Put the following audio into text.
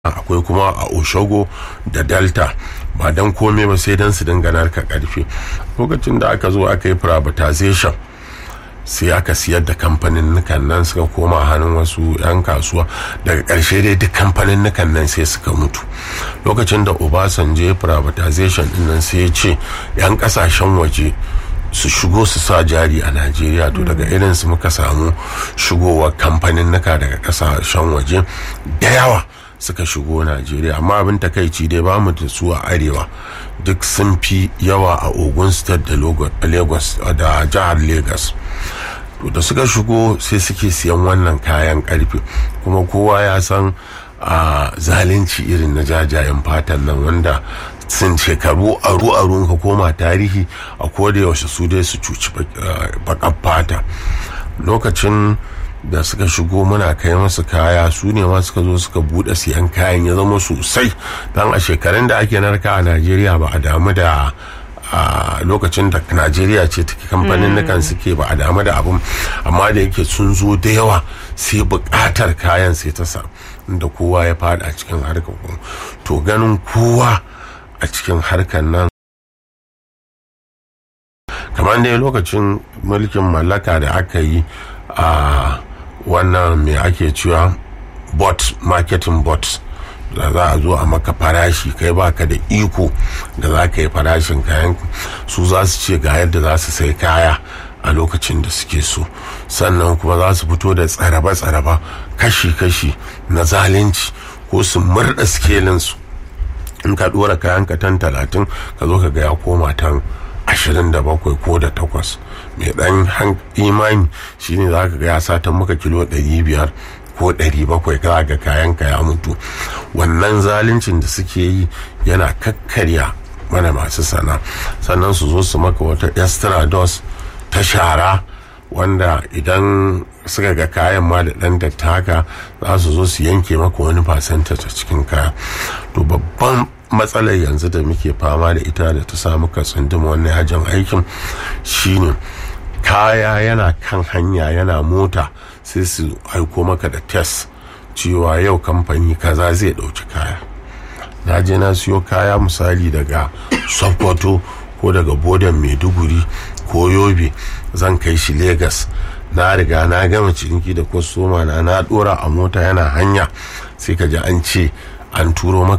akwai kuma a oshogo da delta ba don komai ba sai don su dinga narka karfe lokacin da aka zo aka yi privatization sai aka siyar da kamfanin nukan nan suka koma hannun wasu 'yan kasuwa daga ƙarshe dai duk kamfanin nukan nan sai suka mutu lokacin da obasanjo ya privatization din nan sai ya ce 'yan kasashen waje su shigo su sa jari a najeriya to daga irin su muka samu shigowar kamfanin nuka daga kasashen waje da yawa suka shigo najeriya amma abin takaici dai ba mu da su a arewa duk sun fi yawa a ogun state da lagos da jihar lagos to da suka shigo sai suke siyan wannan kayan karfe kuma kowa ya san a zalunci irin na jajayen fatan nan wanda sun shekaru aru aru ka koma tarihi a koda yaushe su dai su cuci bakan fata lokacin da suka shigo muna kai masu kaya su ne ma suka zo suka bude siyan kayan ya zama sosai don a shekarun da ake narka a najeriya ba a damu da a lokacin da najeriya ce take kamfanin nukan suke ba a damu da abin amma da yake sun zo da yawa sai bukatar kayan sai ta sa da kowa ya fada a cikin harkar to ganin kowa a cikin harkar nan kamar dai lokacin mulkin mallaka da aka yi a wannan mai ake cewa bot marketing bot da za a zo a maka farashi kai baka da iko da za ka yi farashin kayan su za su ce ga yadda za su sai kaya a lokacin da suke so sannan kuma za su fito da tsaraba-tsaraba kashi-kashi na zalunci ko su murda skelinsu in ka dora kayan ka tan talatin ka zo ka ga ya koma tan ashirin da bakwai ko da takwas mai dan imani shine za ka ga ya satan maka kilo ɗari biyar ko ɗari bakwai ka ga kayan ka ya mutu wannan zaluncin da suke yi yana kakkarya mana masu sana sannan su zo su maka wata estrados ta shara wanda idan suka ga kayan ma da ɗan dattaka za su zo su yanke maka wani fasanta ta cikin kaya to babban matsalar yanzu da muke fama da ita da ta samu ka tsunduma wannan yajin aikin shine kaya yana kan hanya yana mota sai su aiko maka da test cewa yau kamfani kaza zai ɗauki kaya na je na siyo kaya misali daga sokoto ko daga bodan maiduguri ko yobe zan kai shi Legas na riga na gama ciniki da kwastoma na na dora a mota yana hanya sai ka ji an ce an turo maka